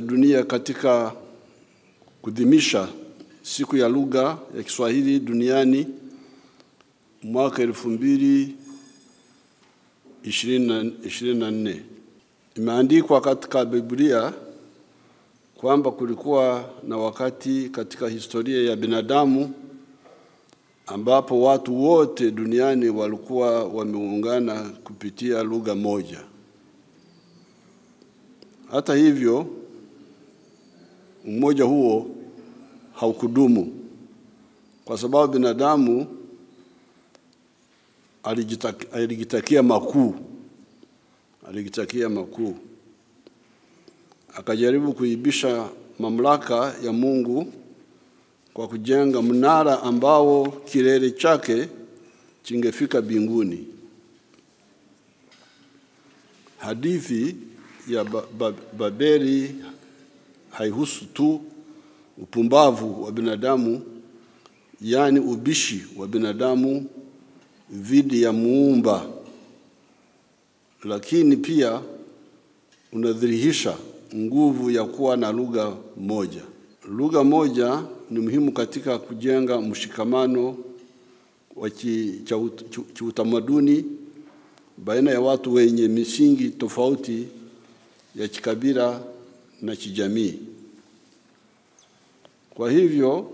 dunia katika kudhimisha siku ya lugha ya Kiswahili duniani mwaka elfu mbili ishirini na nne. Imeandikwa katika Biblia kwamba kulikuwa na wakati katika historia ya binadamu ambapo watu wote duniani walikuwa wameungana kupitia lugha moja. Hata hivyo, umoja huo haukudumu kwa sababu binadamu alijitakia, alijitakia makuu, alijitakia makuu, akajaribu kuibisha mamlaka ya Mungu kwa kujenga mnara ambao kilele chake chingefika mbinguni. Hadithi ya ba ba Babeli haihusu tu upumbavu wa binadamu, yaani ubishi wa binadamu dhidi ya muumba, lakini pia unadhihirisha nguvu ya kuwa na lugha moja. Lugha moja ni muhimu katika kujenga mshikamano wa kiutamaduni baina ya watu wenye misingi tofauti ya kikabila na kijamii. Kwa hivyo,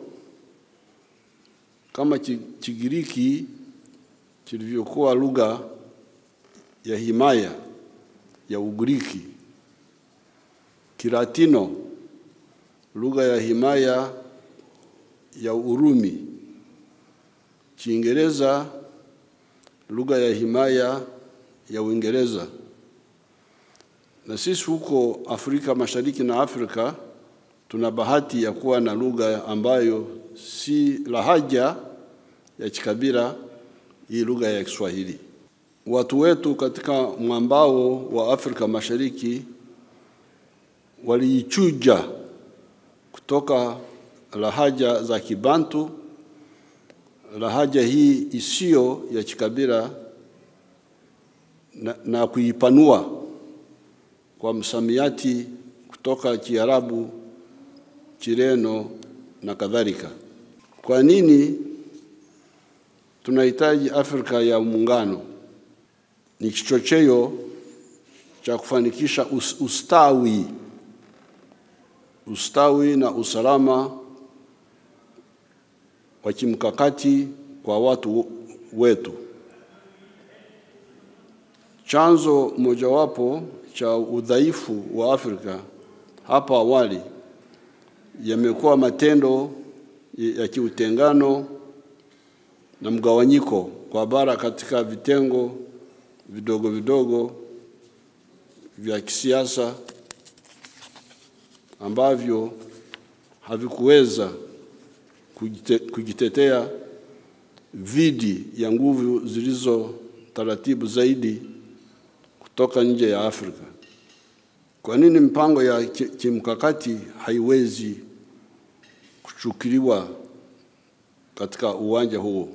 kama Kigiriki kilivyokuwa lugha ya himaya ya Ugiriki, Kilatino lugha ya himaya ya Urumi, Kiingereza lugha ya himaya ya Uingereza, na sisi huko Afrika Mashariki na Afrika tuna bahati ya kuwa na lugha ambayo si lahaja ya kikabila, hii lugha ya Kiswahili. Watu wetu katika mwambao wa Afrika Mashariki waliichuja kutoka lahaja za Kibantu, lahaja hii isiyo ya kikabila na, na kuipanua kwa msamiati kutoka Kiarabu, Kireno na kadhalika. Kwa nini tunahitaji Afrika ya Muungano? Ni kichocheo cha kufanikisha us, ustawi ustawi na usalama wa kimkakati kwa watu wetu. Chanzo mojawapo cha udhaifu wa Afrika hapa awali yamekuwa matendo ya kiutengano na mgawanyiko kwa bara katika vitengo vidogo vidogo vya kisiasa ambavyo havikuweza kujitetea dhidi ya nguvu zilizo taratibu zaidi kutoka nje ya Afrika. Kwa nini mpango ya kimkakati haiwezi kuchukuliwa katika uwanja huo?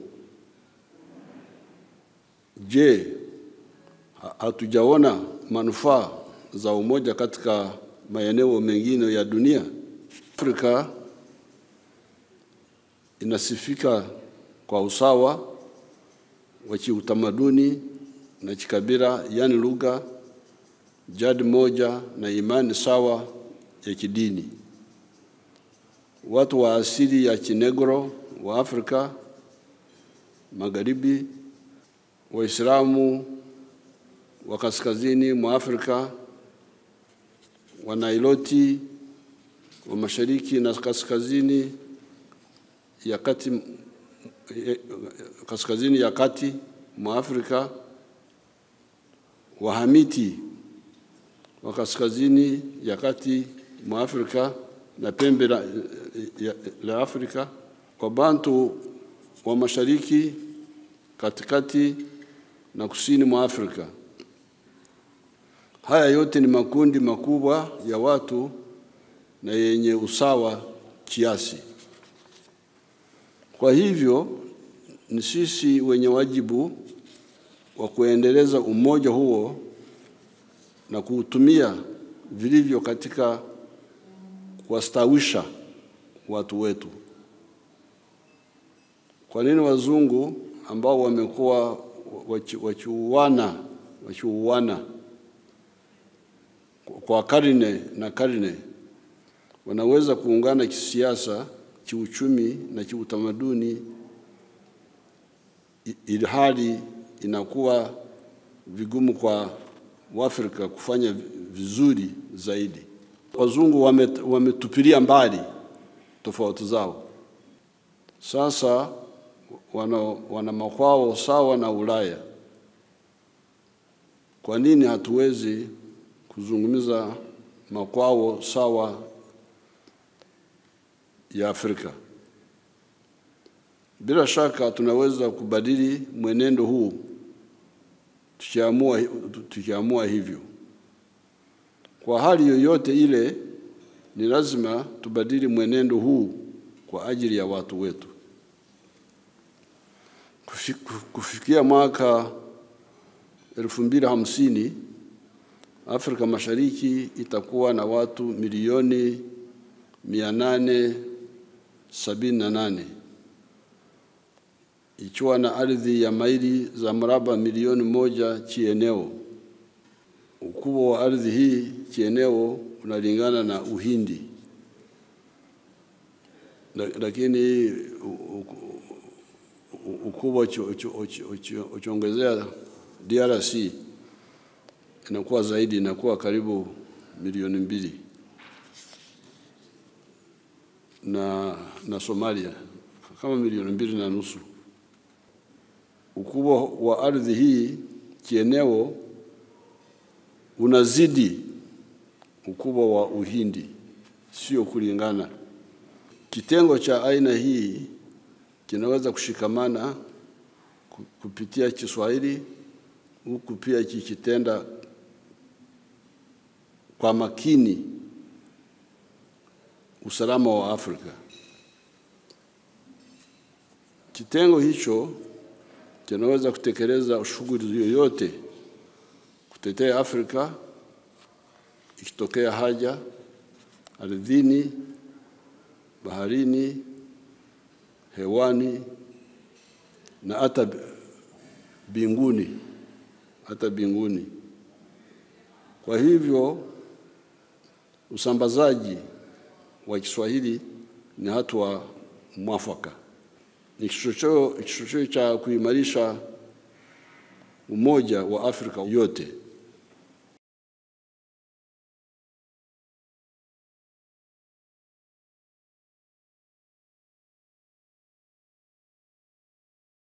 Je, hatujaona manufaa za umoja katika maeneo mengine ya dunia? Afrika inasifika kwa usawa wa kiutamaduni na kikabila, yaani lugha, jadi moja na imani sawa ya kidini. Watu wa asili ya Kinegro wa Afrika Magharibi, Waislamu wa kaskazini mwa Afrika, Wanailoti wa mashariki na kaskazini ya kati, kaskazini ya kati mwa Afrika, Wahamiti wa kaskazini ya kati mwa Afrika na pembe la, ya, la Afrika, Wabantu wa mashariki, katikati na kusini mwa Afrika. Haya yote ni makundi makubwa ya watu na yenye usawa kiasi. Kwa hivyo ni sisi wenye wajibu wa kuendeleza umoja huo na kuutumia vilivyo katika kuwastawisha watu wetu. Kwa nini wazungu ambao wamekuwa wakiuana wakiuana kwa karne na karne wanaweza kuungana kisiasa, kiuchumi na kiutamaduni, ili hali inakuwa vigumu kwa Waafrika kufanya vizuri zaidi. Wazungu wametupilia wame mbali tofauti zao, sasa wana, wana makwao sawa na Ulaya. Kwa nini hatuwezi kuzungumza makwao sawa ya Afrika? Bila shaka tunaweza kubadili mwenendo huu tukiamua, tukiamua hivyo. Kwa hali yoyote ile, ni lazima tubadili mwenendo huu kwa ajili ya watu wetu. Kufikia mwaka elfu mbili hamsini Afrika Mashariki itakuwa na watu milioni mia nane sabini na nane ikiwa na ardhi ya maili za mraba milioni moja kieneo. Ukubwa wa ardhi hii kieneo unalingana na Uhindi, lakini ukubwa ukiongezea DRC inakuwa zaidi, inakuwa karibu milioni mbili na, na Somalia kama milioni mbili na nusu. Ukubwa wa ardhi hii kieneo unazidi ukubwa wa Uhindi, sio kulingana. Kitengo cha aina hii kinaweza kushikamana kupitia Kiswahili huku pia kikitenda kwa makini usalama wa Afrika. Kitengo hicho kinaweza kutekeleza shughuli yoyote kutetea Afrika ikitokea haja ardhini, baharini, hewani na hata binguni, hata binguni. Kwa hivyo usambazaji wa Kiswahili ni hatua mwafaka, ni kichocheo cha kuimarisha umoja wa Afrika yote.